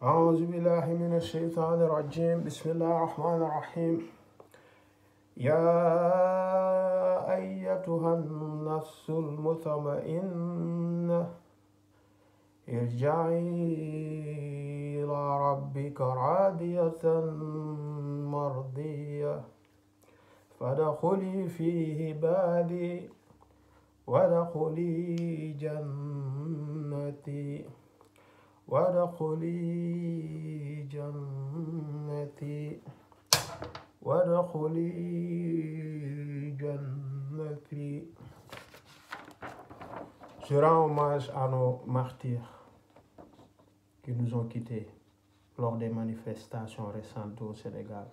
أعوذ بالله من الشيطان الرجيم بسم الله الرحمن الرحيم يا أيتها النفس المطمئنة ارجعي إلى ربك راضية مرضية فادخلي في عبادي وادخلي جنتي وادخلي جنتي وادخلي جنتي Je rends hommage à nos martyrs qui nous ont quittés lors des manifestations récentes au Sénégal.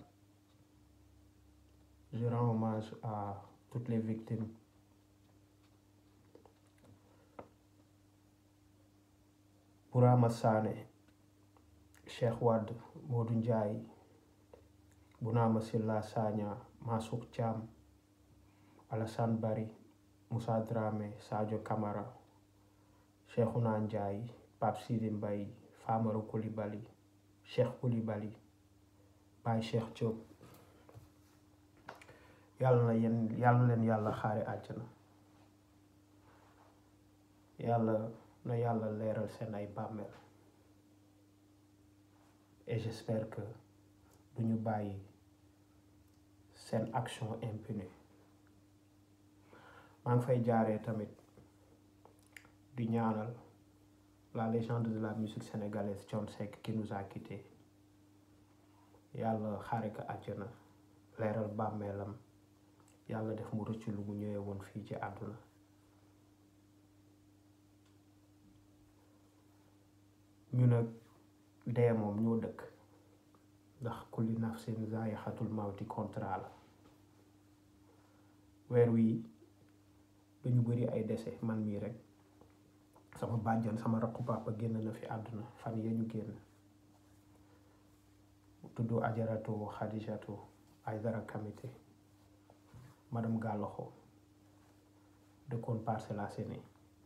Je rends hommage à toutes les victimes. Bourama Sané, Cheikh Wade, Modou Ndiaye, Bounama Silla Sagna, Massouk Thiam, Alassane Bari, Moussa Dramé, Sadio Camara, Cheikhouna Ndiaye, Pape Sidi Mbaye, Famara Koulibaly, Cheikh Koulibaly, Baye Cheikh Diop yàlla na yéen yàlla na leen yàlla xaare àjjana yàlla na yàlla leeral seen ay bàmmeel et j'espère que du ñu bàyyi seen action impunie maa ngi fay jaaree tamit di ñaanal la légende de la musique sénégalaise Thione Seck qui nous a quitté yàlla xaare ko àjjana leeral bàmmeelam yàlla def mu rëcc lu mu ñëwee woon fii ci àdduna ñu nag dee moom ñoo dëkk ndax kulli nafsin zaa'iqatul mawti contrat la weer wii dañu bëri ay dese man mii rek sama bàjjan sama rakku papa génn na fi àdduna fan ya ñu génn tudd ajaratu xadijatu Aydara Kamite madame Gàlloxo dëkkoon Parcelles Assainies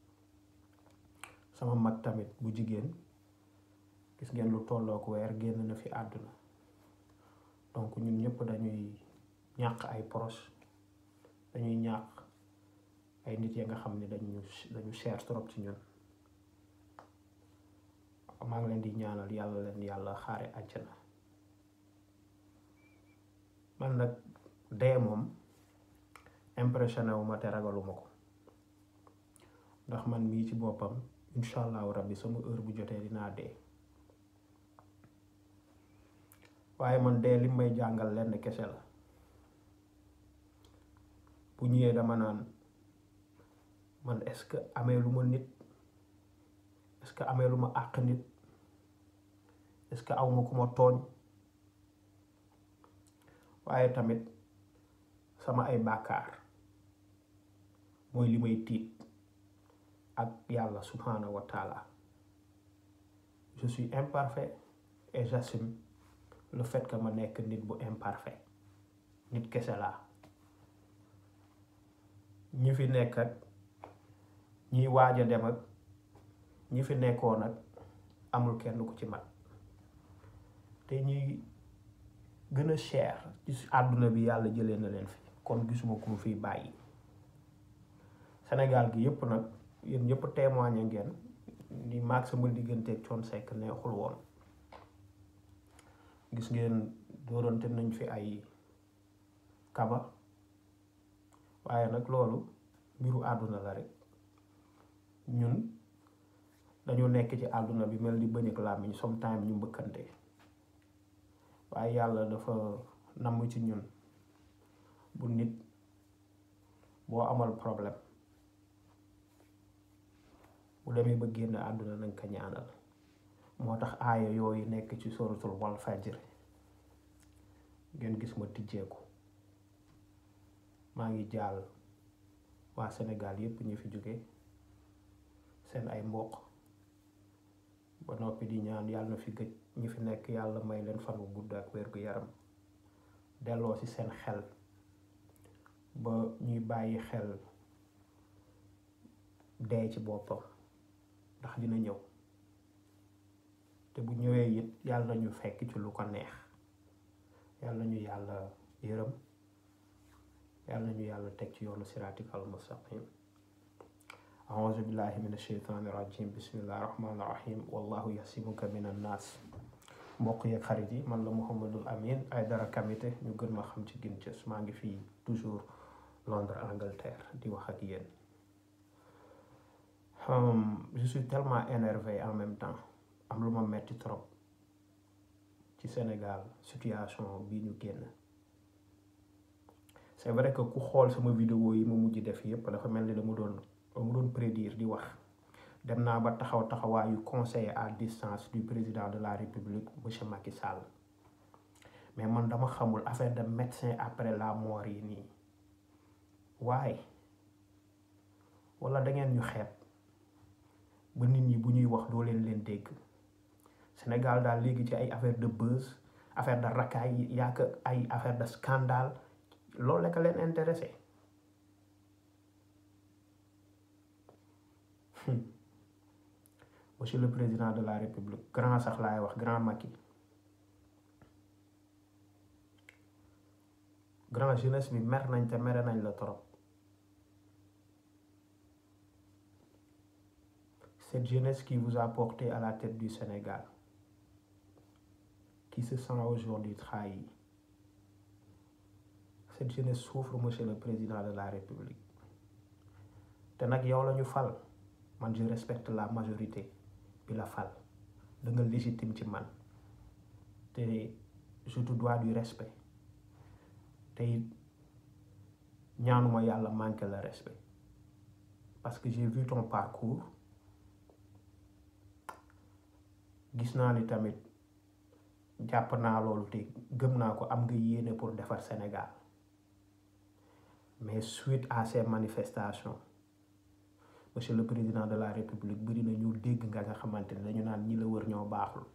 sama mag tamit bu jigéen gis ngeen lu tollook weer génn na fi àdduna donc ñun ñëpp dañuy ñàq ay proche dañuy ñàq ay nit ya nga xam ne dañu dañu cher trop ci ñun maa ngi leen di ñaanal yàlla leen yàlla xaare àjjana man nag dee moom impressionné wu ma te ragaluma ko ndax man mii ci boppam incha allahu rabbi sama heure bu jotee dinaa dee waaye man dee li may jàngal lenn kese la bu ñëwee dama naan man est-ce que amee lu ma nit est-ce que amee lu ma àq nit est-ce que aw ma ku ma tooñ waaye tamit sama ay bàkkaar mooy li may tiit ak yàlla subhanahu wa taala je suis imparfait et j'assume le fait que ma nekk nit bu imparfait nit kese laa ñi fi nekk ak ñiy waaj a dem ak ñi fi nekkoon ak amul kenn ku ci mat te ñuy gën a cher ci àdduna bi yàlla jëlee na leen fi kon gisuma ku mu fiy bàyyi Sénégal gi yëpp nag yéen ñëpp témoigné ngeen ni maag sama digganteeg Thione Seck neexul woon gis ngeen dóorante nañ fi ay kaba waaye nag loolu mbiru àdduna la rek ñun dañoo nekk ci àdduna bi mel ni bëñ ak làmmiñ sometime ñu mbëkkante waaye yàlla dafa namm ci ñun bu nit boo amal problème bu demee ba génn àdduna nañ ko ñaanal moo tax aaya yooyu nekk ci suratul wal fajr ngeen gis ma tijjeeku maa ngi jaal waa Sénégal yépp ñu fi jóge seen ay mbokk ba noppi di ñaan yàlla na fi gëj ñi fi nekk yàlla may leen fan wu gudd ak wér gu yaram delloo ci seen xel ba ñuy bàyyi xel dee ci boppam ndax dina ñëw te bu ñëwee it yàlla ñu fekk ci lu ko neex yàlla ñu yàlla yërëm yàlla ñu yàlla teg ci yoonu siraatikal mustaqim auzu billahi min asheytaani rajim bismillahi rahmaani rahim wallahu yasimuka min annaas mbokk yeeg xarit yi man la Mouhamadul Amin Aidara Kamite ñu gën ma xam ci Ginthis maa ngi fii toujours Londres Angleterre di wax ak yéen je suis tellement énervé en même temps am lu ma metti trop ci Sénégal situation bii ñu génn c'est vrai que ku xool sama vidéo yi ma mujj def yépp dafa mel ni dama doon dama doon prédire di wax dem naa ba taxaw taxawaayu conseiller à distance du président de la république monsieur Macky Sall mais man dama xamul affaire de médecin après la mort yi nii waaye wala da ngeen ñu xeeb ba nit ñi bu ñuy wax doo leen leen dégg Sénégal daal léegi ci ay affaire de buzz affaire de racaille yaa ay affaire de scandale loolu la ko leen intéressé monsieur le président de la république grand sax laay wax grand Macky grand jeunesse bi mer nañ te mere nañ la trop cette jeunesse qui vous a porté à la tête du Sénégal qui se sent aujourd'hui trahi cette jeunesse souffre monsieur le président de la république te nag yow la ñu fal man je respecte la majorité bi la fal da nga légitime ci man te je te dois du respect te it ñaanuma yàlla manqué le respect parce que j'ai vu ton parcours gis naa ni tamit jàpp naa loolu te gëm naa ko am nga yéene pour defar Sénégal mais suite à ces manifestations monsieur le président de la république bëri na ñu dégg nga nga xamante ne dañu naan ñi la wër ñoo baaxul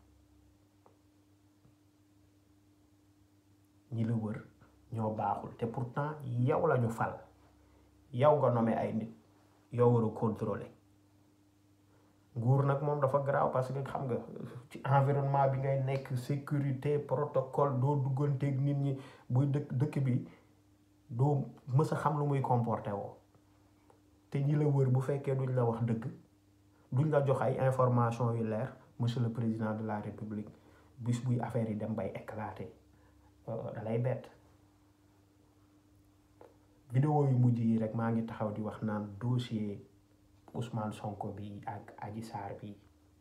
ñi la wër ñoo baaxul te pourtant yow la ñu fal yow nga nommé ay nit yow war a contrôler nguur nag moom dafa garaaw parce que xam nga ci environnement bi ngay nekk sécurité protocole doo dugganteeg nit ñi buy dëkk dëkk bi doo mës a xam lu muy comporté woo te ñi la wër bu fekkee duñ la wax dëgg duñ la jox ay information yu leer monsieur le président de la république bis buy affaire yi dem bay éclater da lay bett vidéo yu mujj yi rek maa ngi taxaw di wax naan dossier Ousmane Sonko bi ak Adji Sarr bi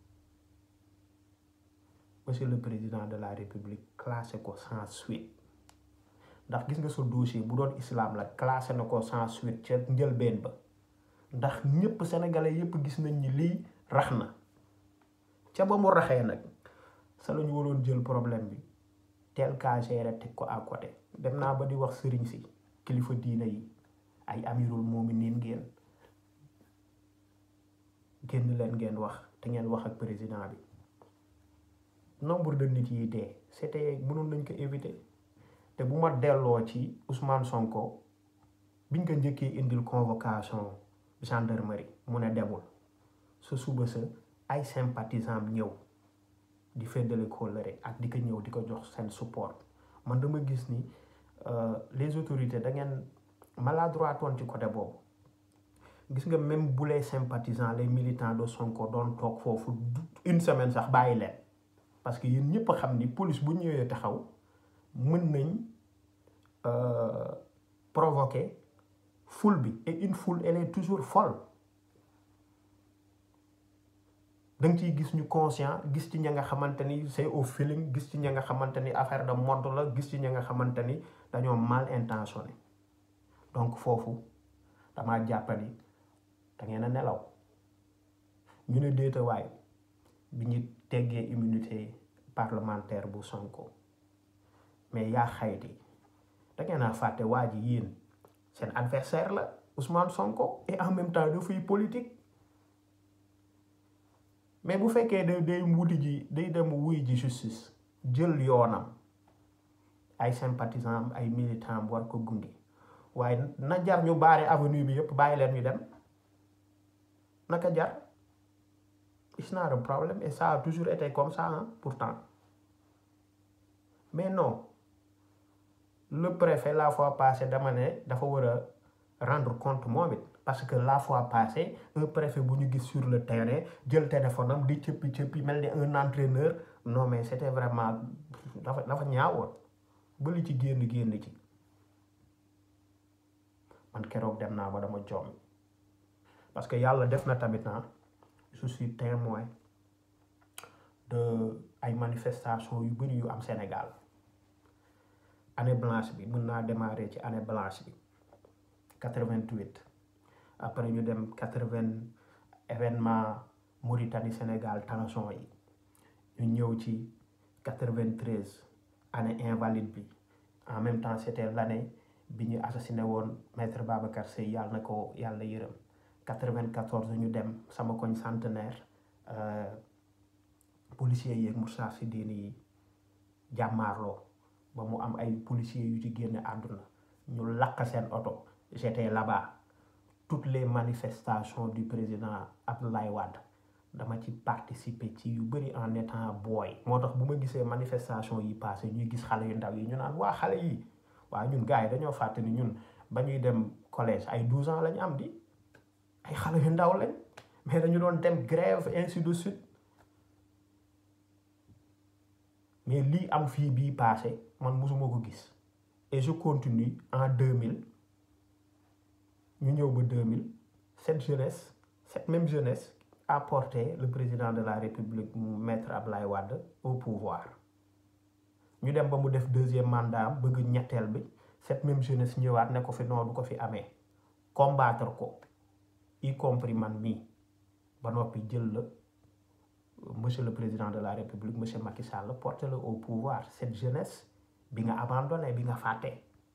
monsieur le président de la république classé ko sans suite ndax gis nga sa dossier bu doon islam la classé na ko sans suite ca njëlbeen ba ndax ñëpp sénégalais yëpp gis nañ ni lii rax na ca ba mu raxee nag sa la ñu waroon jël problème bi tel cas géré teg ko à côté dem naa ba di wax sëriñ si kilifa diina yi ay amirul mu'minin ngeen génn leen ngeen wax te ngeen wax ak président bi nombre de nit yi dee c'était mënoon nañ ko éviter te bu ma delloo ci Ousmane Sonko biñ ko njëkkee indil convocation gendarmerie mu ne demul sa suba sa ay sympathisant ñëw di feddale kóllëre ak di ko ñëw di ko jox seen support man dama gis ni les autorités da ngeen maladroitoon ci côté boobu gis nga même bu les sympathisants les militants de Sonko doon toog foofu une semaine sax bàyyi leen parce que yéen ñëpp a xam ni police bu ñëwee taxaw mën nañ provoquer foule bi et une foule elle est toujours folle da nga ciy gis ñu conscient gis ci ña nga xamante ni c'est au feeling gis ci ña nga xamante ni affaire de mode la gis ci ña nga xamante ni dañoo mal intentionné donc foofu damaa jàppani da ngeen a nelaw ñu ne déetawaay bi ñu teggee immunité parlementaire bu Sonko mais yaa xayti da ngeen a fàtte waa ji yéen seen adversaire la Ousmane Sonko et en même temps dafay politique mais bu fekkee day day wuti ji day dem wuy ji justice jël yoonam ay sympathisant am ay militant am war ko gunge waaye na jar ñu baare avenue bi yëpp bàyyi leen ñu dem naka jar it's not a problème et ça a toujours été comme ça hein, pourtant mais non le préfet la fois passée dama ne dafa war a rendre compte moom it parce que la fois passée un préfet bu ñu gis sur le terrain jël téléphone am di cëppi cëppi mel ni un entraîneur non mais c'était vraiment dafa dafa ñaawoon ba li ci génn génn ci man keroog dem naa ba dama joom parce que yàlla def na tamit na je suis témoin de ay manifestations yu bëri yu am Sénégal année blanche bi mën naa démarrer ci année blanche bi 88 après ñu dem 80 événement Mauritanie Sénégal tension yi ñu ñëw ci 93 année invalide bi en même temps c'était l'année bi ñu assassiné woon maître Babacar Seye yàlla na ko yàlla yërëm 94 ñu dem sama koñ centenaire policiers yeeg Moussa Sidini yi jàmmaarloo ba mu am ay policiers yu ci génne àdduna ñu lakk seen oto j'étais là-bas toutes les manifestations du président Abdoulaye Wade dama ci participer ci yu bëri en étant boy moo tax bu ma gisee manifestation yi passé ñuy gis xale yu ndaw yi ñu naan waa xale yi waa ñun gars yi dañoo fàtte ni ñun ba ñuy dem collège ay 12 ans lañu am di ay xale yu ndaw lañ mais dañu doon dem grève ainsi de suite mais lii am fii bii passé man mosuma ko gis et je continue en 2000 ñu ñëw ba 2000 cette jeunesse cette même jeunesse a porté le président de la république mu maître Ablaye Wade au pouvoir ñu dem ba mu def deuxième mandat bëgg ñetteel bi cette même jeunesse ñëwaat ne ko fi noo du ko fi amee combattre ko y compris man mii ba noppi jël la monsieur le président de la république monsieur Macky Sall porté le au pouvoir cette jeunesse bi nga abandonné bi nga fàtte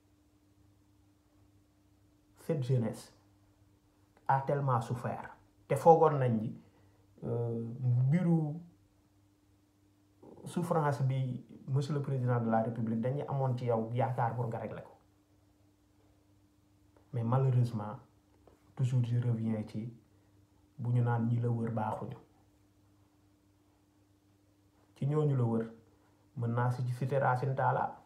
cette jeunesse a tellement souffert te foogoon nañ ni mbiru souffrance bi monsieur le président de la république dañuy amoon ci yow yaakaar pour nga régler ko mais malheureusement toujours je reviens ci bu ñu naan ñi la wër baaxuñu ci ñooñu la wër mën naa si citer Racine Talla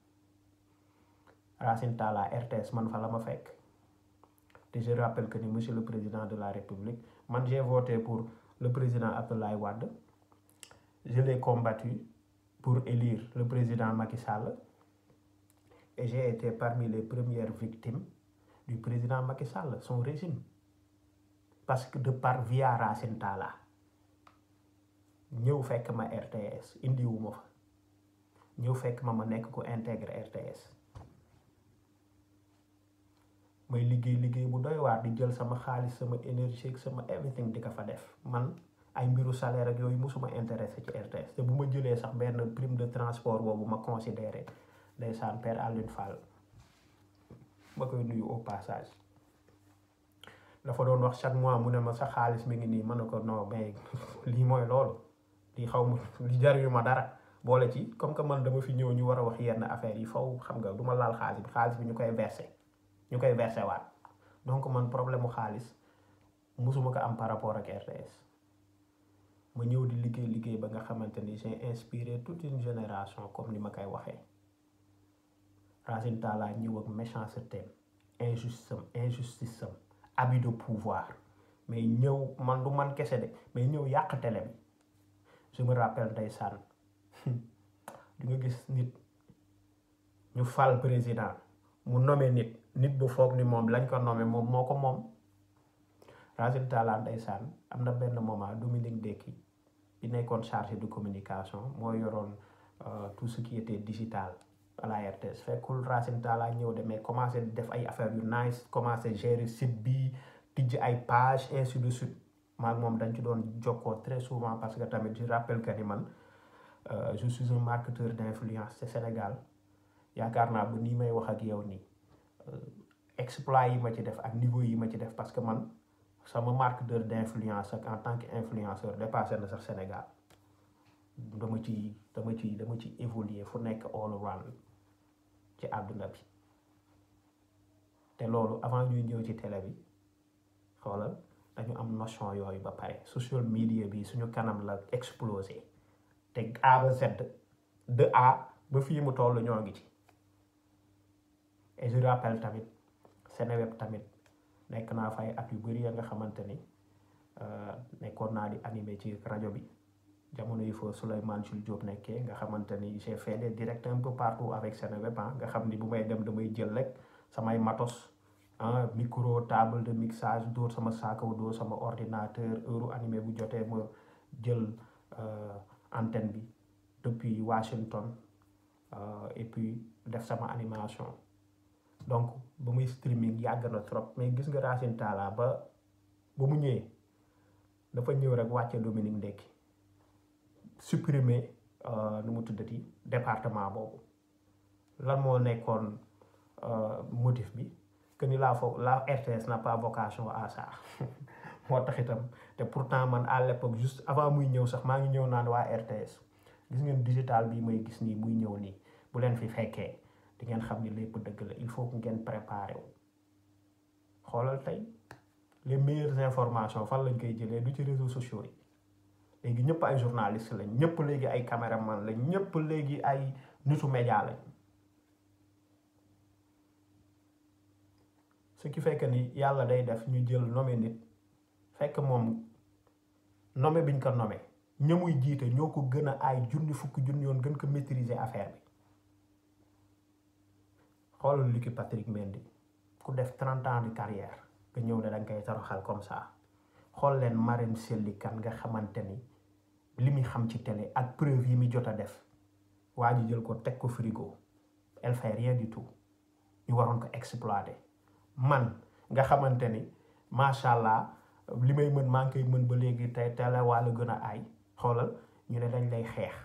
Racine Talla RTS man fa la ma fekk te je rappelle que ni monsieur le président de la république man j'ai voté pour le président Abdoulaye Wade je l'ai combattu pour élire le président Macky Sall et j'ai été parmi les premières victimes du président Macky Sall son régime parce que de par via Racine Talla ñëw fekk ma RTS indiwuma fa ñëw fekk ma ma nekk ko intègre RTS may liggéey liggéey bu doy waar di jël sama xaalis sama énergie ak sama everything di ko fa def man ay mbiru salaire ak yooyu mosuma intéressé ci RTS te bu ma jëlee sax benn prime de transport boobu ma considéré ndeysaan Père Alioune Fall ma koy nuyu au passage dafa doon wax chaque mois mu ne ma sa xaalis mi ngi nii mën na ko non mais lii mooy loolu lii xaw ma li jariñu ma dara boole ci comme que man dama fi ñëw ñu war a wax yenn affaires yi faw xam nga du ma laal xaalis bi xaalis bi ñu koy versé ñu koy versé waat donc man problème mu xaalis musuma ko am par rapport ak RTS ma ñëw di liggéey liggéey ba nga xamante ni j'ai inspiré toute une génération comme ni ma koy waxee Racine Talla ñëw ak méchanceté injustice injustice am abus de pouvoir mais ñëw man du man kese de mais ñëw yàq télé bi je me rappelle ndeysaan di nga gis nit ñu fal président mu nommé nit nit bu foog ni moom lañ ko nommé moom moo ko moom Racine Talla ndeysaan am na benn moment Dominique Dekki bi nekkoon chargé de communication moo yoroon tout ce qui était digital à la RTS fekkul Racine Talla ñëw de mais commencé def ay affaires yu nice commencé gérer site bi tijj ay page ainsi de suite maag moom dañ ci doon jokkoo très souvent parce que tamit je rappelle que ni man je suis un marketeur d'influence ci Sénégal yaakaar naa ba nii may wax ak yow nii exploit yi ma ci def ak niveau yi ma ci def parce que man sama marketeur d'influence ak en tant que influenceur dépassé na sax Sénégal dama ci dama ci dama ci évoluer fu nekk all around ci àdduna bi te loolu avant ñuy ñëw ci télé bi xoolal dañu am notion yooyu ba pare social media bi suñu kanam la explosé te A ba Z de A ba fii mu toll ñoo ngi ci et je rappelle tamit Seneweb tamit nekk naa fay at yu bëri ya nga xamante ni nekkoon naa di animé ci rajo bi jamono yi fa Souleymane Jules Diop nekkee nga xamante ni j'ai fait des directs un peu partout avec Seneweb ah nga xam ni bu may dem damay jël rek samay matos ah micro table de mixage dóor sama saakaw dóor sama ordinateur heure animé bu jotee ma jël antenne bi depuis Washington et puis def sama animation donc ba muy streaming yàgg na trop mais gis nga Racine Talla ba ba mu ñëwee dafa ñëw rek wàcce Dominique Ndekki supprimer nu mu tuddati département boobu lan moo nekkoon motif bi que ni la fo la RTS n'a pas vocation à ça moo tax itam te pourtant man à l'époque juste avant muy ñëw sax maa ngi ñëw naan waa RTS gis ngeen digital bi may gis nii muy ñëw nii bu leen fi fekkee di ngeen xam ni lépp dëgg la il faut que ngeen préparer wu xoolal tey les meilleures informations fan lañ koy jëlee du ci réseaux sociaux yi léegi ñëpp ay journaliste lañ ñëpp léegi ay caméraman lañ ñëpp léegi ay nitu média lañ ce qui fait que ni yàlla day def ñu jël nommé nit fekk moom nommé biñ ko nommé ñamuy jiite ñoo ko gën a ay junni fukki junni yoon gën ko maîtriser affaire bi xoolal Lucky Patrick Mendy ku def trente ans de carrière nga ñëw ne danga koy toroxal comme ça xool leen Marème Selli Kane nga xamante ni li muy xam ci télé ak preuve yi muy jot a def waa ji jël ko teg ko frigo elle fait rien du tout ñu waroon ko exploiter man nga xamante ni macha allah li may mën maa ngi koy mën ba léegi tey télé wàlla gën a aay xoolal ñu ne dañ lay xeex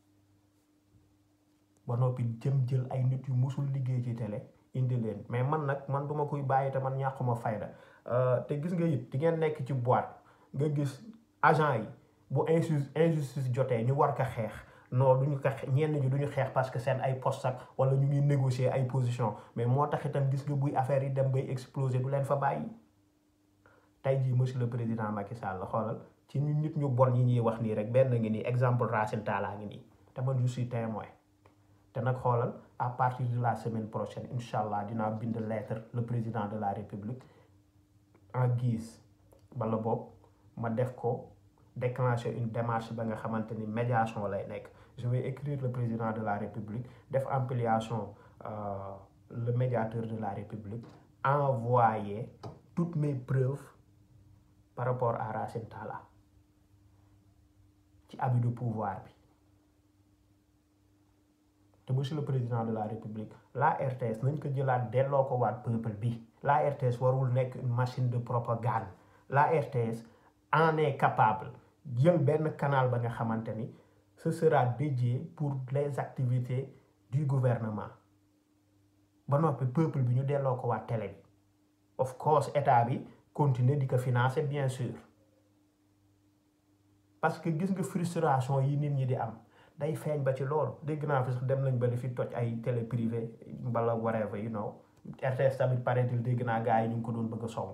ba noppi jëm jël ay nit yu musul liggéey ci télé indi leen mais man nag man duma koy bàyyi te man ñàkkuma fayda te gis nga it di ngeen nekk ci boîte nga gis agent yi bu injustice injustice jotee ñu war ko xeex non duñu ko ñenn ñi duñu xeex parce que seen ay poste ak wala ñu ngi négocier ay position mais moo tax itam gis nga buy affaire yi dem bay exploser du leen fa bàyyi tey jii monsieur le président Macky Sall xoolal ci ñu nit ñu bon yi ñuy wax nii rek benn ngi nii exemple Racine Talla ngi nii te man je suis témoin te nag xoolal à partir de la semaine prochaine incha allah dinaa bind lettre le président de la république en guise bala boobu ma def ko déclencher une démarche ba nga xamante ni médiation lay nekk je vais écrire le président de la république def ampliation euh, le médiateur de la république envoyer toutes mes preuves par rapport à Racine Talla ci abus de pouvoir bi te monsieur le président de la république la RTS nañ ko jëlaat delloo ko waat peuple bi la RTS warul nekk une machine de propagande la RTS en est capable jël benn canal ba nga xamante ni ce sera dédié pour les activités du gouvernement ba noppi peuple bi ñu delloo ko waat télé bi of course état bi continuer di ko financer bien sûr parce que gis nga frustration yi nit ñi di am day feeñ ba ci loolu dégg naa fi sax dem nañ ba di fi toj ay télé privé mbala whatever you know RTS tamit paraît-il dégg naa gars yi ñu ngi ko doon bëgg a song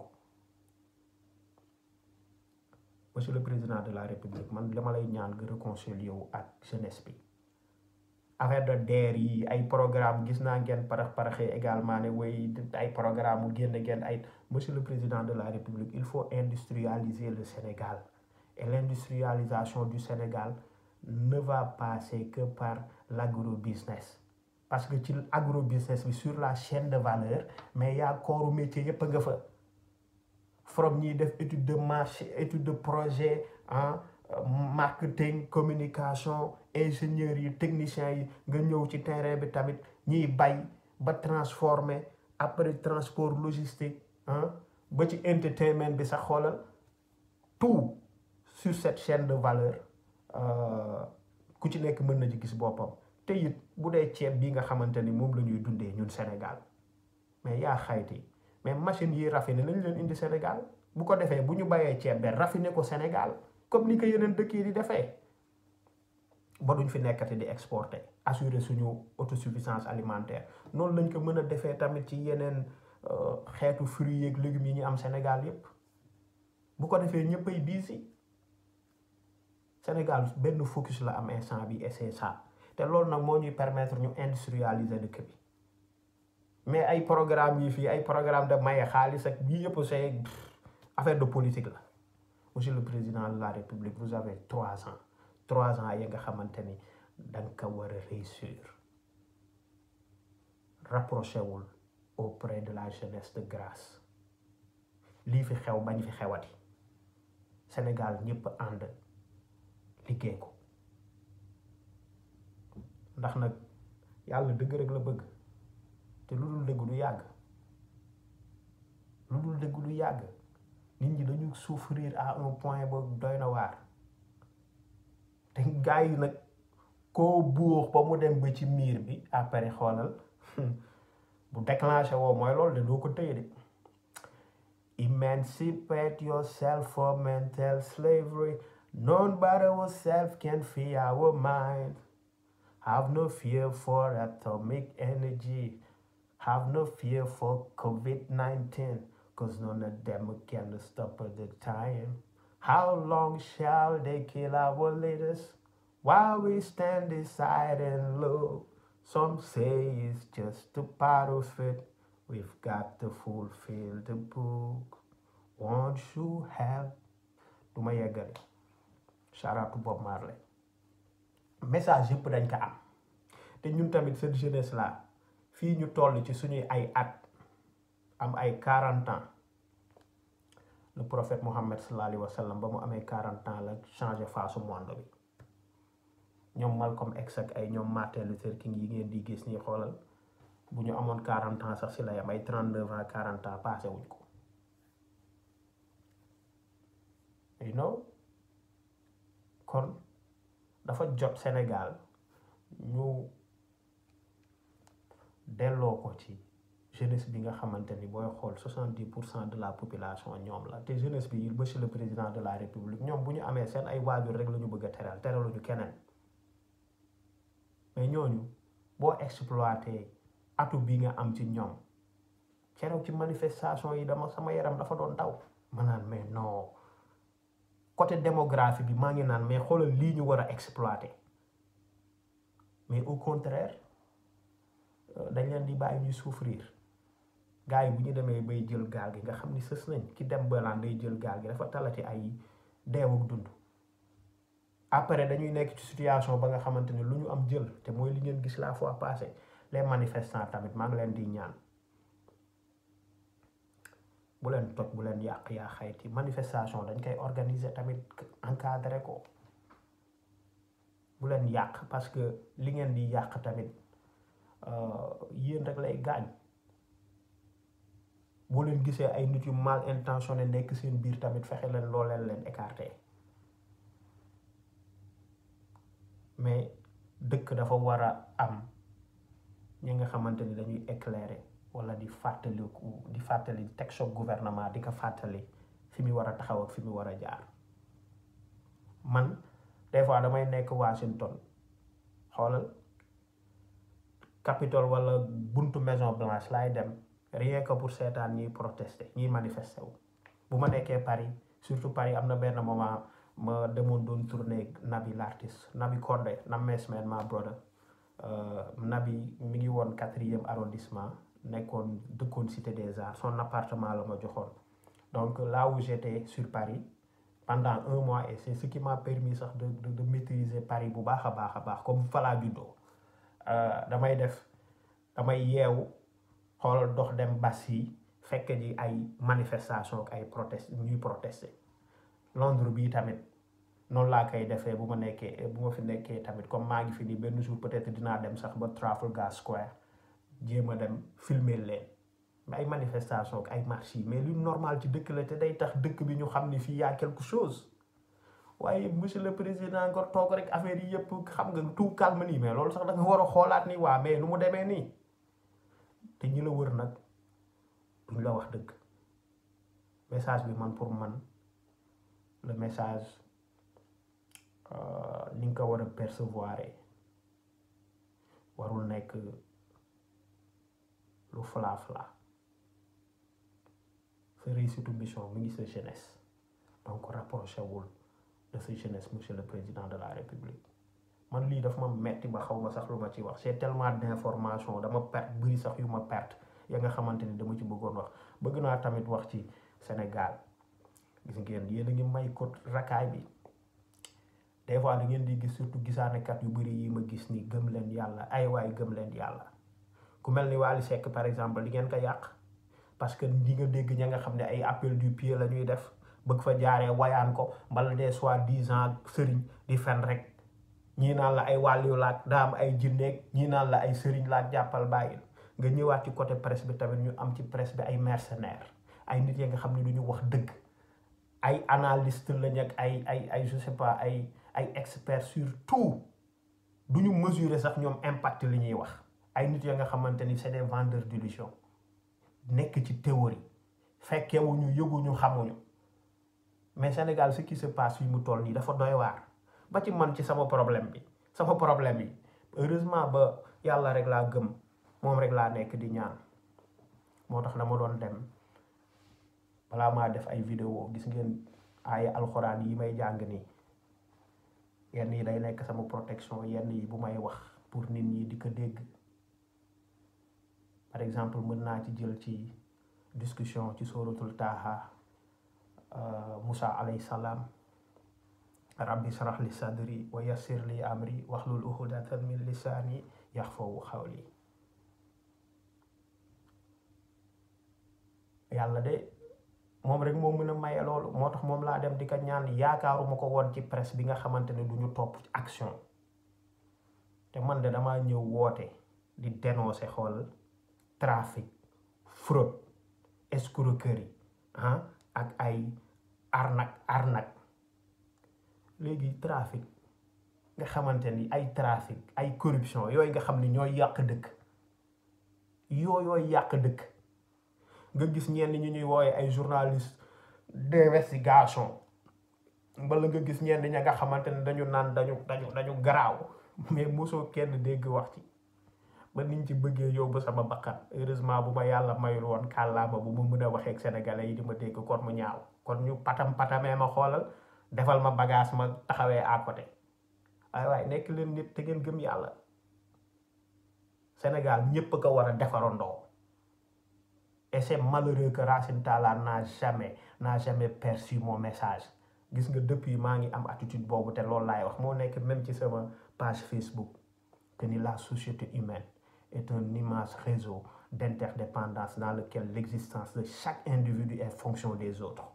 monsieur le président de la république man li ma lay ñaan nga réconcilier wu ak jeunesse bi affaire de DER yi ay programme gis naa ngeen parax paraxee également ne way ay programme mu génn ngeen ay monsieur le président de la république il faut industrialiser le Sénégal et l'industrialisation du Sénégal ne va passer que par l'agrobusiness parce que ci agrobusiness bi sur la chaîne de valeur mais yaa kooru métier yépp a nga fa from ñiy def étude de marché étude de projet ah marketing communication ingénieurs yi techniciens yi nga ñëw ci terrain bi tamit ñiy bay ba transformer après transport logistique ah ba ci entertainment bi sax xoolal tout sur cette chaîne de valeur ku ci nekk mën na ci gis boppam te it bu dee ceeb bi nga xamante ni moom la ñuy dundee ñun Sénégal mais yaa xayti mais machine yi raffiné nañ leen indi Sénégal bu ko defee bu ñu bayee ceeb be raffiné ko Sénégal comme ni ko yeneen dëkk yi di defee ba duñ fi nekkati di exporter assurer suñu autosuffisance alimentaire noonu lañ ko mën a defee tamit ci yeneen xeetu fruits yeeg légumes yi ñu am Sénégal yépp bu ko defee ñëppay busy Sénégal benn focus la am instant bi et c'est ça te loolu nag moo ñuy permettre ñu industrialiser dëkk bi mais ay programme yi fii ay programme de maye xaalis ak yii yëpp c'est affaire de politique la monsieur le président de la république vous avez trois ans trois ans yi nga xamante ni danga ko war a réussir rapproché wul auprès de la jeunesse de grâce lii fi xew bañ fi xewati Sénégal ñëpp ànd liggéey ko ndax nag yàlla dëgg rek la bëgg te lu dul dëgg du yàgg lu dul dëgg du yàgg nit ñi dañu souffrir à un point boobu doy na waar te gars yi nag koo buux ba mu dem ba ci miir bi après xoolal bu déclenché woo mooy loolu de doo ko tëye de emancipate yourself from mental slavery none but ourselves can free our mind have no fear for atomic energy have no fear for COVID-19 cause none of them can stop at the time how long shall they kill our leaders while we stand aside and look some say it's just a part of it. We've got to fulfill the book. Won't you help? du ma yeggale shout out to Bob Marley message yëpp dañ ko am te ñun tamit cette jeunesse là fii ñu toll ci suñuy ay at am ay quarante ans le prophète Mohammed sallallahu alayhi wa sallam ba mu amee quarante ans la changé face au monde bi ñoom Malcolm X ak ay ñoom Martin Luther King yi ngeen di gis nii xoolal bu ñu amoon quarante ans sax si la yam ay trente neuf ans quarante ans passé wuñ ko you know kon dafa jot Sénégal ñu delloo ko ci jeunesse bi nga xamante ni booy xool soixante dix pour cent de la population ñoom la te jeunesse bi monsieur le président de la république ñoom bu ñu amee seen ay waajur rek la ñu bëgg a teral teraluñu keneen mais ñooñu boo exploité atu bi nga am ci ñoom keroog ci manifestation yi dama sama yaram dafa doon daw ma naan mais non côté démographie bi maa ngi naan mais xoolal lii ñu war a exploité mais au contraire dañ leen di bàyyi ñuy souffrir gars yi bu ñu demee bay jël gaal gi nga xam ni sës nañ ki dem balaan day jël gaal gi dafa talati ay deewuk dund après dañuy nekk ci situation ba nga xamante ne lu ñu am jël te mooy li ngeen gis la fois passée les manifestants tamit maa ngi leen di ñaan bu leen toj bu leen yàq yaa xayti manifestation dañ koy organiser tamit encadré ko bu leen yàq parce que li ngeen di yàq tamit yéen rek lay gaañ boo leen gisee ay nit yu mal intentionné nekk seen biir tamit fexe leen loo leen leen écarté mais dëkk dafa war a am ñi nga xamante ni dañuy éclairer wala di fàttaliku di fàttali teg choc gouvernement di ko fàttali fi mu war a taxaw ak fi mu war a jaar man des fois damay nekk Washington xoolal Capitole wala buntu Maison Blanche laay dem rien que pour seetaan ñiy protester ñiy manifester wu bu ma nekkee Paris surtout Paris am na benn moment ma demoon doon tourner Nabi l'artiste Nabi Condé Names man ma brother Nabi mi ngi woon quatrième arrondissement nekkoon dëkkoon cité des arts son appartement la ma joxoon donc là où j'étais sur Paris pendant un mois et c'est ce qui m'a permis sax de de de maîtriser Paris bu baax a baax a baax comme falaa juddoo damay def damay yeewu xoolal dox dem bas yi fekk ji ay manifestation ak ay protest ñuy protester Londres bii tamit noonu laa koy defee bu ma nekkee bu ma fi nekkee tamit comme maa ngi fi nii benn jour peut-être dinaa dem sax ba Trafalgar Square jéem a dem filmer leen ay manifestation ak ay marches yi mais lu normal ci dëkk la te day tax dëkk bi ñu xam ni fii y'a quelque chose waaye monsieur le président nga toog rek affaire yi yëpp xam nga tout calme nii mais loolu sax da nga war a xoolaat ni waa mais nu mu demee nii te ñi la wër nag duñ la wax dëgg message bi man pour man le message ni nga ko war a percevoir warul nekk lu fla fla sa réussite mission mi ngi sa jeunesse donc rapproché wul de sa jeunesse monsieur le président de la république man lii daf ma metti ba xaw ma sax lu ma ci wax c'est tellement d'information dama perte bëri sax yu ma perte ya nga xamante ni dama ci bëggoon wax bëgg naa tamit wax ci Sénégal gis ngeen yéen a ngi may ko rakaay bi des fois da ngeen di gis surtout gisaanekat yu bëri yi ma gis ni gëm leen yàlla ay waay gëm leen yàlla ku mel ni Wally Seck par exemple di ngeen ko yàq parce que di nga dégg ña nga xam ne ay appel du pied la ñuy def bëgg fa jaaree wayaan ko mbala des soi-disant sëriñ di fen rek ñii naan la ay wàllu laaj daa am ay jinneeg ñii naan la ay sëriñ laaj jàppal bàyyil nga ñëwaat ci côté presse bi tamit ñu am ci presse bi ay mercenaires ay nit yi nga xam ne du ñu wax dëgg ay analyste lañ ak ay ay ay je sais pas ay ay experts sur tout du ñu mesurer sax ñoom impact li ñuy wax ay nit ya nga xamante ni c'est des vendeurs d'illusion nekk ci théorie fekkewuñu yëguñu xamuñu mais Sénégal ce qui se passe yi mu toll nii dafa doy waar ba ci man ci sama problème bi sama problème yi heureusement ba yàlla rek laa gëm moom rek laa nekk di ñaan moo tax dama doon dem balaa maa def ay vidéo gis ngeen ay alxuraan yi may jàng nii yenn yi day nekk sama protection yenn yi bu may wax pour nit ñi di ko dégg par exemple mën naa ci jël ci discussion ci suratul Taha Musa alayhi salaam rabbi shrah li sadri wa yassir li amri wahlul uqdatan min lisani yahfazu qawli yàlla de moom rek moo mën a maye loolu moo tax moom laa dem di ko ñaan yaakaaruma ko woon ci presse bi nga xamante ne du ñu topp ci action te man de damaa ñëw woote di dénoncer xool trafic fraude escroquerie ah ak ay arnaque arnaque léegi trafic nga xamante ni ay trafic ay corruption yooyu nga xam ni ñooy yàq dëkk yooyooy yàq dëkk nga gis ñenn ñu ñuy wooye ay journaliste d'investigation wala nga gis ñenn ña nga xamante ne dañu naan dañu dañu dañu garaaw mais mosoo kenn dégg wax ci ba niñ ci bëggee yóbbu sama bakkan heureusement bu ma yàlla mayul woon kàllaama bu ma mën a waxee ak sénégalais yi di ma dégg kon mu ñaaw kon ñu patam patamee ma xoolal defal ma bagage ma taxawee à côté waaye waaye nekk leen nit te ngeen gëm yàlla Sénégal ñépp a ko war a defarandoo et c'est malheureux que Racine Talla n'a jamais n'a jamais perçu mon message gis nga depuis maa ngi am attitude boobu te loolu laay wax moo nekk même ci sama page Facebook que ni la société humaine est un immense réseau d'interdépendance dans lequel l'existence de chaque individu est fonction des autres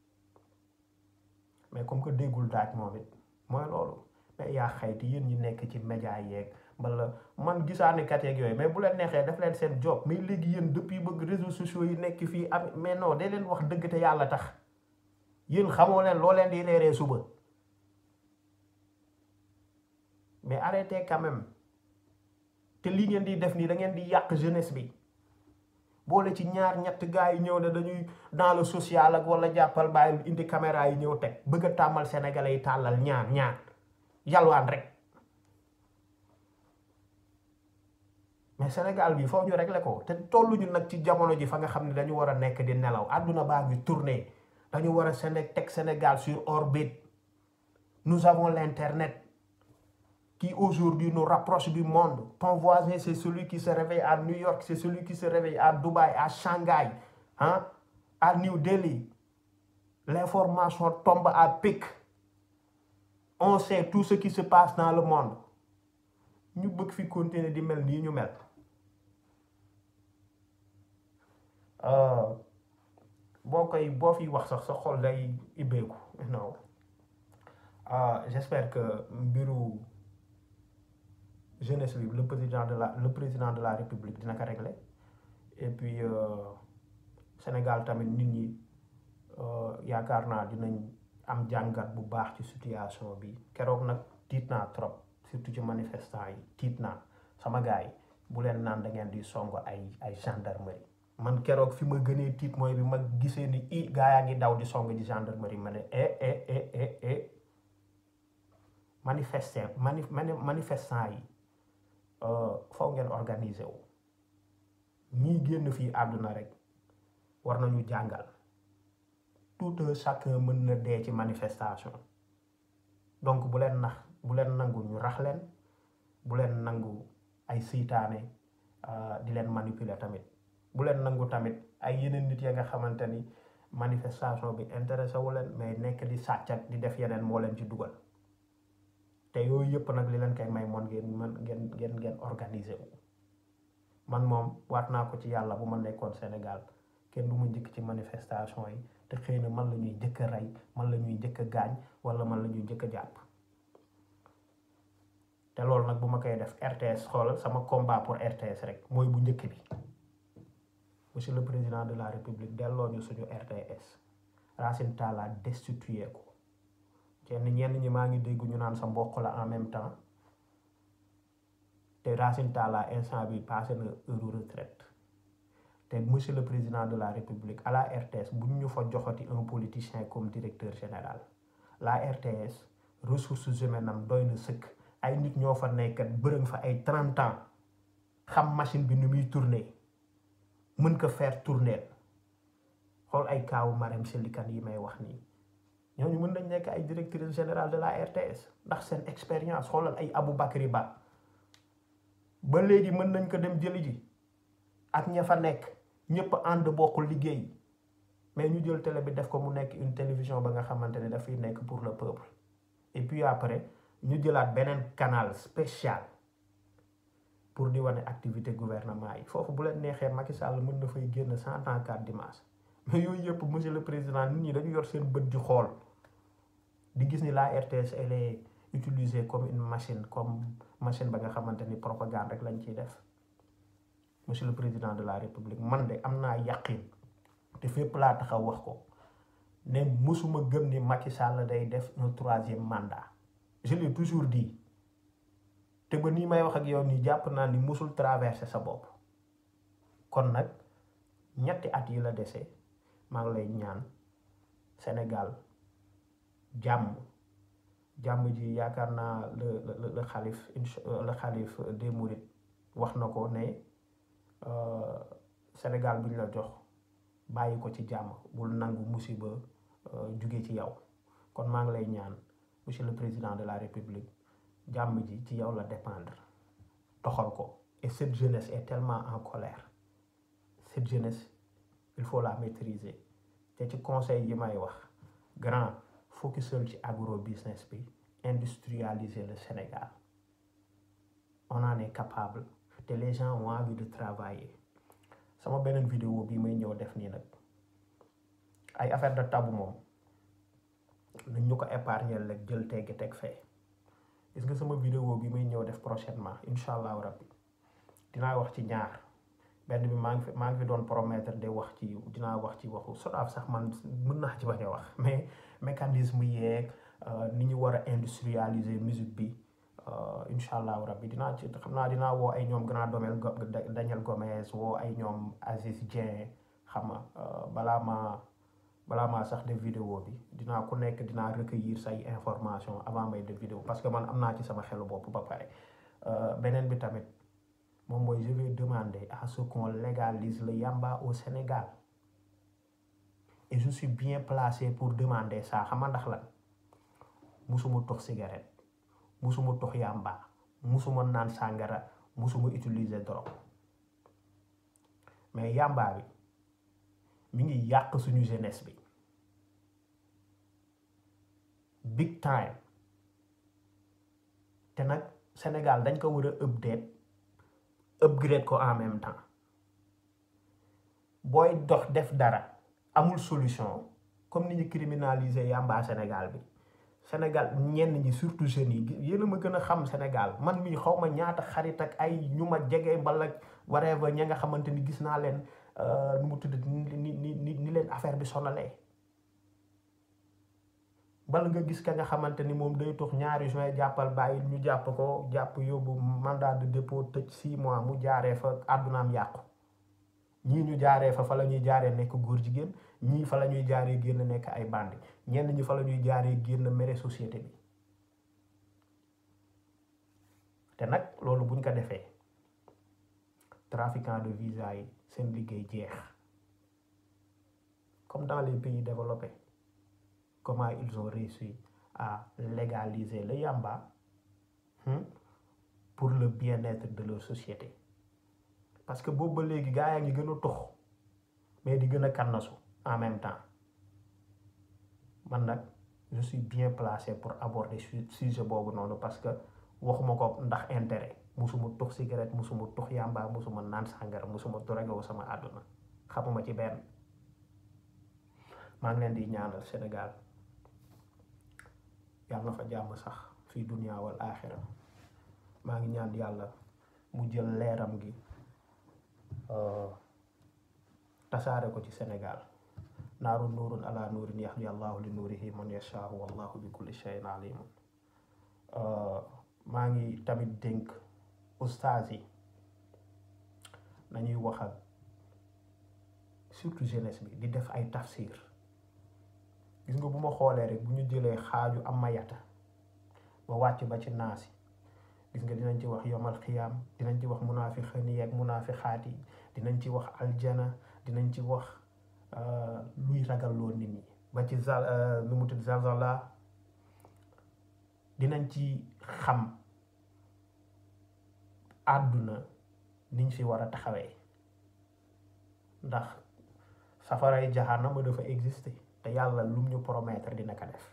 mais comme que déggul daaj moom it mooy loolu mais yaa xayti yéen ñi nekk ci média yeeg wala man gisaane kat yeeg yooyu mais bu leen neexee def leen seen job mais léegi yéen depuis bëgg réseaux sociaux yi nekk fii am mais non day leen wax dëgg te yàlla tax yéen xamoo leen loo leen di reeree suba mais arrêtez quand même te lii ngeen di def nii da ngeen di yàq jeunesse bi boole ci ñaar ñett gars yi ñëw ne dañuy dans le social ak wala jàppal bàyyi indi caméra yi ñëw teg bëgg a tàmmal sénégalais yi tàllal ñaan ñaan yalwaan rek mais Sénégal bi foofu ñu régler ko te tolluñu nag ci jamono ji fa nga xam ne dañu war a nekk di nelaw àdduna baa ngi tourner dañu war a Séné teg Sénégal sur orbite nous avons l'internet qui aujourd'hui nous rapproche du monde ton voisin c'est celui qui se réveille à New York c'est celui qui se réveille à Dubaï à Shanghai hein à New Delhi l'information tombe à pic on sait tout ce qui se passe dans le monde ñu bëgg fi continuer di mel nii ñu mel boo koy boo fi wax sax sa xol day ibbeeku non j'espère que mbiru jeunesse bi le président de la le président de la république dina ko régler et puis Sénégal tamit nit ñi yaakaar naa dinañ am jàngat bu baax ci situation bi keroog nag tiit naa trop surtout ci manifestant yi tiit naa sama gars yi bu leen naan da ngeen di song ay ay gendarmerie man keroog fi ma gënee tiit mooy bi ma gisee ni i gaa yaa ngi daw di song di gendarmerie ma ne eh eh eh eh eh manifestant mani manifestant yi faw ngeen organiser wu ñii génn fii àdduna rek war nañu jàngal tout un chacun mën na dee ci manifestation donc bu leen nax bu leen nangu ñu rax leen bu leen nangu ay seytaane di leen manipuler tamit bu leen nangu tamit ay yeneen nit ya nga xamante ni manifestation bi intéressé wu leen mais nekk di sàcc ak di def yeneen moo leen ci dugal te yooyu yëpp nag li leen koy may moon ngeen man ngeen ngeen ngeen organiser wu man moom waat naa ko ci yàlla bu ma nekkoon Sénégal kenn du ma njëkk ci manifestation yi te xëy na man la ñuy njëkk a rey man la ñuy njëkk a gaañ wala man la ñuy njëkk a jàpp te loolu nag bu ma koy def RTS xoolal sama combat pour RTS rek mooy bu njëkk bi monsieur le président de la république delloo ñu suñu RTS Racine Talla destitué ko kenn ñenn ñi maa ngi dégg ñu naan sa mbokk la en même temps te Racine Talla instant bi passé na heure retraite te monsieur le président de la république à la RTS bu ñu fa joxati un politicien comme directeur général la RTS ressources humaines am doy na sëkk ay nit ñoo fa nekkat bërëng fa ay trente ans xam machine bi ni muy tourner mën ko faire tourner xool ay kaawu Marème Sely Kane yi may wax nii ñooñu mën nañ nekk ay directrice générale de la RTS ndax seen expérience xoolal ay Aboubacry Ba ba léegi mën nañ ko dem jëli ji ak ña fa nekk ñëpp ànd bokkul liggéey mais ñu jël télé bi def ko mu nekk une télévision ba nga xamante ne dafay nekk pour le peuple et puis après ñu jëlaat beneen canal spécial pour di wane activité gouvernement yi foofu bu leen neexee Macky Sall mën na fay génn cent ans quatre dimanche mais yooyu yëpp monsieur le président nit ñi dañu yor seen bët di xool di gis ni la RTS elle est utilisée comme une machine comme machine ba nga xamante ni propagande rek lañ ciy def monsieur le président de la république man de am naa yàqin te fépp laa taxaw wax ko ne musuma gëm ni Macky Sall day def un troisième mandat je l'ai toujours dit te ba nii may wax ak yow nii jàpp naa ni musul traversé sa bopp kon nag ñetti at yi la dese maa ngi lay ñaan Sénégal jàmm jàmm ji yaakaar naa le le le xalif le xalif des Mourides wax na ko ne Sénégal bi ñu la jox bàyyi ko ci jàmm bul nangu musiba jóge ci yow kon maa ngi lay ñaan monsieur le président de la république jàmm ji ci yow la dépendre doxal ko et cette jeunesse est tellement en colère cette jeunesse il faut la maîtriser te ci conseil yi may wax grand focusal ci agro business bi industrialiser le Sénégal on en est capable te les gens ont envie de travailler sama beneen vidéo bi may ñëw def nii nag ay affaire de tabu moom nañ ñu ko épargner rek jël teggi teg fee gis nga sama vidéo bi may ñëw def prochainement incha allahu rabbi dinaa wax ci ñaar benn bi maa ngi fi maa ngi fi doon promettre de wax ci dinaa wax ci waxu SODAV sax man mën naa ci bañ a wax mais mécanisme yeeg ni ñu war a industrialiser musique bi incha allahu rabbi dinaa ci xam naa dinaa woo ay ñoom grand domel Daniel Gomez woo ay ñoom Aziz Dieng xam nga balaa ma balaa maa sax def vidéo bi dinaa ku nekk dinaa recueillir say information avant may def vidéo parce que man am naa ci sama xelu bopp ba pare beneen bi tamit moom mooy je vais demander à ce qu'on légalise le yamba au Sénégal et je suis bien placé pour demander ça xam nga ndax lan musuma tox cigarette musuma tox yamba musuma naan sàngara musuma utiliser drogue mais yamba bi mi ngi yàq suñu jeunesse bi big time te nag Sénégal dañ ko war a update upgrade ko en même temps booy dox def dara amul solution comme ni ñu criminaliser yamba Sénégal bi Sénégal ñenn ñi surtout jeunes yi yéen a ma gën a xam Sénégal man mii xaw ma ñaata xarit ak ay ñu ma jege mbala whatever ña nga xamante ni gis naa leen nu mu tudd ni ni ni ni leen affaire bi sonalee bala nga gis ka nga xamante ni moom day tox ñaari juin jàppal bàyyi ñu jàpp ko jàpp yóbbu mandat de dépôt tëj six mois mu jaaree fa àddunaam yàqu ñii ñu jaaree fa fa la ñuy jaaree nekk góor jigéen ñii fa la ñuy jaaree génn nekk ay bandi ñenn ñi fa la ñuy jaaree génn mere société bi te nag loolu buñ ko defee trafiquant de visa yi seen liggéey jeex comme dans les pays développés comment ils ont réussi à légaliser le yamba hmm, pour le bien-être de leur société parce que boobu ba léegi gaa yaa ngi gën a tux mais di gën a kannasu en même temps man nag je suis bien placé pour aborder su- sujet boobu noonu parce que waxuma ko ndax intérêt musuma tux cigarette musuma tux yamba musuma naan sàngara musuma drogué sama àdduna xamuma ci benn maa ngi leen di ñaanal Sénégal yàlla na fa jàmm sax fii dunya wal aaxira maa ngi ñaan yàlla mu jël leeram gi euh, tasaare ko ci Sénégal naaru nuurun ala nuurin yahdi allahu li nuurihi man yashaau wallahu bi kulli shay'in alimun Euh, maa ngi tamit dénk ustaas yi nañuy wax ak surtout jeunesse bi di def ay tafsir gis nga bu ma xoolee rek bu ñu jëlee xaaju am mayata ba wàcc ba ci naasi gis nga dinañ ci wax yomal xiyaam dinañ ci wax munaafiqin yi ak munaafiqaat yi dinañ ci wax aljana dinañ ci wax euh, luy ragalloo nit ñi ba ci zal euh, nu mu tudd zalzala dinañ ci xam àdduna niñ fi war a taxawee ndax safaray jahanama dafa exister te yàlla lum ñu promettre dina ko def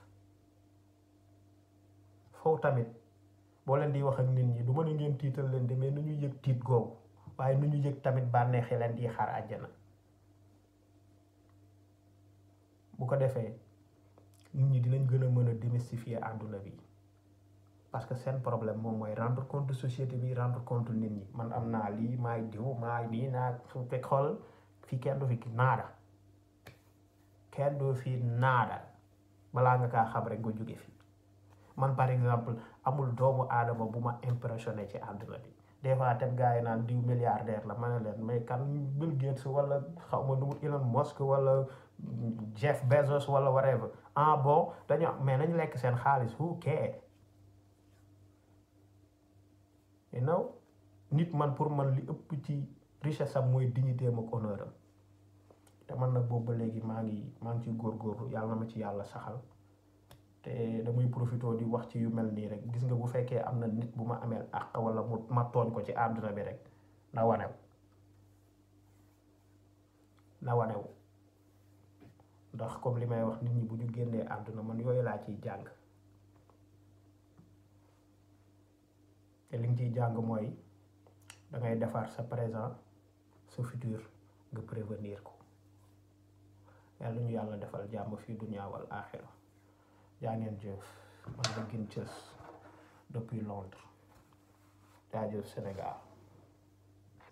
foofu tamit boo leen di wax ak nit ñi du mën a ngeen tiital leen de mais nu ñu yëg tiit googu waaye nu ñu yëg tamit bànneexi leen di xaar àjjana bu ko defee nit ñi dinañ gën a mën a démystifier àdduna bi parce que seen problème moom mooy rendre compte société bi rendre compte nit ñi man am naa lii maay diw maay lii naa su fekk xool fii kenn du fi naada kenn du fi naada balaa nga kaa xam rek nga jóge fi man par exemple amul doomu aadama bu ma impressionné ci àdduna bi des fois tam gars yi naan diw milliardaire la ma ne leen mais kan Bill Gates wala xaw ma nu mu Elon Musk wala Jeff Bezos wala whatever ah bon dañu mais nañ lekk seen xaalis who care you know nit man pour man li ëpp ci richesse am mooy dignité am ak honneur am te man nag boobu ba léegi maa ngi maa ngi ciy góorgóorlu yàlla na ma ci yàlla saxal te damay profité di wax ci yu mel nii rek gis nga bu fekkee am na nit bu ma ameel àq wala mu ma tooñ ko ci àdduna bi rek na wanew na wanew ndax comme li may wax nit ñi bu ñu génnee àdduna man yooyu laa ciy jàng te li nga ciy jàng mooy da ngay defar sa présent sa futur nga prévenir ko yàlla ñu yàlla defal jàmm fii dunya wal aaxira jaa ngeen jëf man la gën cës depuis Londres jaajëf Sénégal